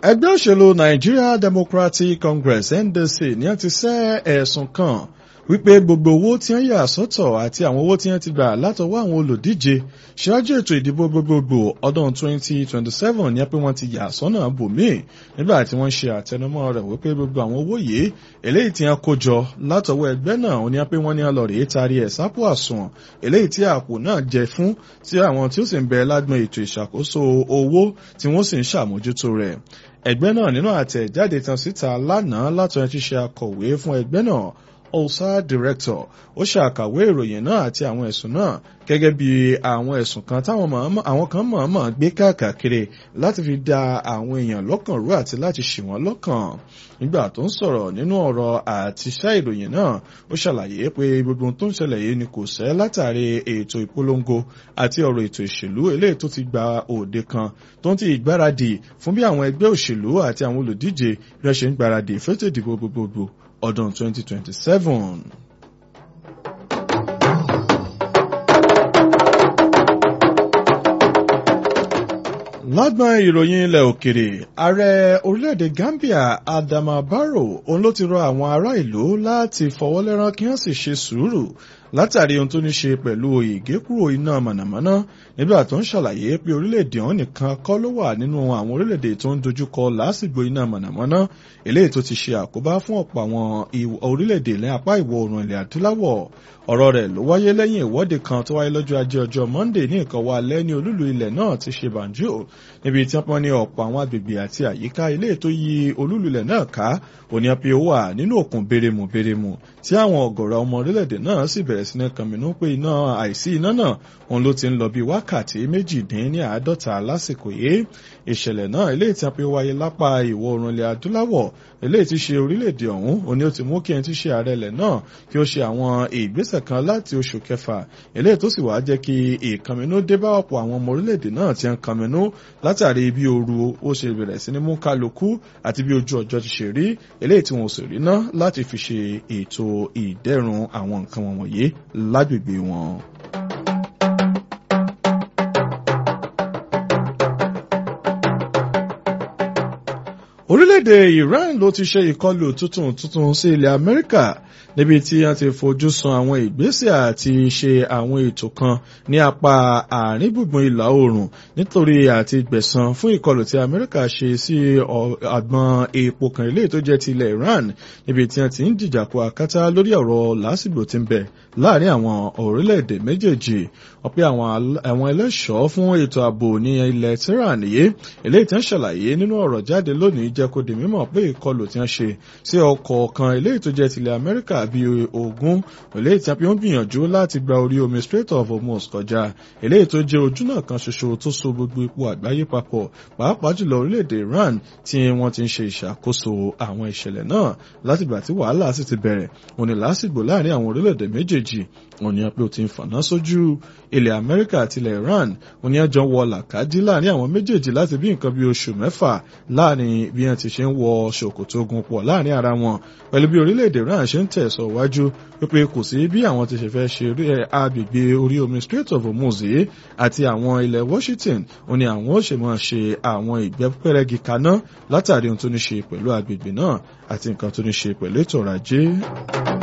ẹgbẹ́ òṣèlú Nigeria Democratic Congress NDC ní wọ́n ti sẹ́ ẹ̀sùn kan wípé gbogbo owó tí wọ́n yà sọ́tọ̀ àti àwọn owó tí wọ́n ti gbà látọwọ́ àwọn olùdíje ṣáájú ètò ìdìbò gbogbogbò ọdún 2027 ní pé wọ́n ti yà sọ́nà bòmíì nígbà tí wọ́n ṣe àtẹnumọ́ rẹ̀ wípé gbogbo àwọn owó yìí eléyìí tí wọ́n kó jọ látọwọ́ ẹgbẹ́ náà ó ní pé wọ́n ní ọlọ́rìí taari ẹ̀ sápò àsùnwọ̀n eléyìí tí àpò náà jẹ fún tí àwọn tí ó sì ń bẹ lágbọn ètò ìṣàkóso owó tí wọ́n sì ń ṣàmójútó rẹ̀ ẹgbẹ́ náà nínú àtẹ̀jáde tán síta lánàá látọ̀ ti ṣe akọ̀wé fún ẹgbẹ́ náà ọ̀sá director ó ṣàkàwé ìròyìn náà àti àwọn ẹ̀sùn náà gẹ́gẹ́ bí àwọn ẹ̀sùn kan táwọn àwọn kan mọ̀ọ́mọ̀ gbé káàkiri láti fi da àwọn èèyàn lọ́kàn rú àti láti ṣì wọ́n lọ́kàn nígbà tó ń sọ̀rọ̀ nínú ọ̀rọ̀ àtiṣẹ́ ìròyìn náà ó ṣàlàyé pé gbogbo tó ń ṣẹlẹ̀ yìí ni kò sẹ́ látàrí ètò ìpolongo àti ọ̀rọ̀ ètò ìṣèlú eléyìí tó ti gba òde kan tó ń ti ìgbáradì fún bí àwọn ẹgbẹ́ òṣèlú àti àwọn olùdíje rẹ̀ ṣe ń gbáradì fẹ́tò ìdìbò gbogbogbò ọdún 2027. lágbọn ìròyìn ilẹ̀ òkèrè ààrẹ orílẹ̀-èdè Gambia Adama Barrow òun ló ti rọ àwọn ará ìlú láti fọwọ́lẹ́rán kí wọ́n sì ṣe sùúrù látàrí ohun tó ní ṣe pẹ̀lú ìgékúrò iná mànàmáná nígbà tó ń ṣàlàyé pé orílẹ̀-èdè ọ̀hún nìkan kọ́ ló wà nínú àwọn orílẹ̀-èdè tó ń dojúkọ lásìgbò iná mànàmáná eléyìí tó ti ṣe àkóbá fún ọ̀pọ̀ àwọn orílẹ̀-èdè ní apá ìwọ̀ oòrùn ilẹ̀ adúláwọ̀ ọ̀rọ̀ rẹ̀ ló wáyé lẹ́yìn ìwọ́de kan tó wáyé lọ́jọ́ ajé ọjọ́ Monday ní ìkọ̀wá alẹ́ ní olúlu ilẹ̀ náà ti ṣe Banjul níbi tí wọ́n ní ọ̀pọ̀ àwọn agbègbè àti àyíká ilé tó yí olúlu ilẹ̀ náà ká òní apẹ́ ó wà nínú òkun bérémù bérémù tí àwọn ọ̀gọ̀rọ̀ ọmọ orílẹ̀-èdè náà sì bẹ̀rẹ̀ sí ní kànmínú pé iná àìsí iná náà òun ló ti ń lọ bí wákàtí méjìdínláàádọ́ta lásìkò yìí ìṣẹ̀lẹ̀ náà eléyìí tí a pé wáyé lápá ìwọ̀ oòrùn ilẹ̀ adúláwọ̀ eléyìí tí ṣe orílẹ̀-èdè ọ̀hún òní ó ti mú kí ẹni tí ṣe ààrẹ ilẹ̀ náà kí ó ṣe àwọn ìgbésẹ̀ kan láti oṣù kẹfà eléyìí tó sì wá jẹ́ kí ìkànmínú dé bá ọ̀pọ̀ àwọn ọmọ orílẹ̀-èdè náà ti ń kànmínú látàrí bí ooru ó ṣe bẹ̀rẹ̀ sí ní mú kálukú àti bí ojú ọjọ́ ti ṣe rí eléyìí tí wọn ò sì rí ná láti fi ṣe ètò ìdẹ́rùn àwọn nǹkan wọ̀nyí lágbègbè wọn. orílẹ̀-èdè Iran ló ti ṣe ìkọlù tuntun tuntun sí ilẹ̀ Amẹ́ríkà níbi tí wọ́n ti fojú sun àwọn ìgbésẹ̀ àti ṣe àwọn ètò kan ní apá àárín gbùngbùn ìlà oòrùn nítorí àti gbẹ̀san fún ìkọlù tí Amẹ́ríkà ṣe sí àgbọn epo kan ilé tó jẹ́ ti ilẹ̀ Iran níbi tí wọ́n ti ń dìjàkọ akátá lórí ọ̀rọ̀ lásìgbò tí ń bẹ láàrin àwọn orílẹ̀-èdè méjèèjì wọ́n pé àwọn ẹlẹ́ṣọ́ fún ètò ààbò ní ilẹ̀ Tehran yìí eléyìí tí wọ́n ṣàlàyé nínú ọ̀rọ̀ jáde lónìí jẹ́ kó di mímọ̀ pé ìkọlù tí wọ́n ṣe sí ọkọ̀ kan eléyìí tó jẹ́ tilẹ̀ Amẹ́ríkà bíi ogún eléyìí tí wọ́n gbìyànjú láti gba orí omi Strait of Hormuz kọjá eléyìí tó jẹ́ ojúnà kan ṣoṣo tó so gbogbo ipò àgbáyé papọ̀ pàápàá jùlọ orílẹ̀-èdè Iran tí wọ́n ti ń ṣe ìṣàkóso àwọn ìṣẹ̀lẹ̀ náà látìgbà tí wàhálà sì ti bẹ̀rẹ̀ òní lásìgbò láàrin àwọn orílẹ̀-èdè méjèèjì òní pé ó ti ń fàná sójú ilẹ̀ Amẹ́ríkà àti ilẹ̀ Iran òní ẹjọ́ wọ làkàdí láàrin àwọn méjèèjì láti bí nǹkan bí oṣù mẹ́fà láàrin bí wọ́n ti ṣe ń wọ ṣòkòtò ogun pọ̀ láàrin ara wọn pẹ̀lú bí orílẹ̀-èdè Iran ṣe ń tẹ̀sọ̀ wájú wípé kò sí bí àwọn ti ṣe fẹ́ ṣe agbègbè orí omi Strait of Hormuz yìí àti àwọn ilẹ̀ Washington òní àwọn ó ṣe máa ṣe àwọn ìgbẹ́pẹ́rẹ́gì kaná látàrí ohun tó ní ṣe pẹ̀lú agbègbè náà àti nǹkan tó ní ṣe pẹ̀lú ètò ọrọ̀ ajé.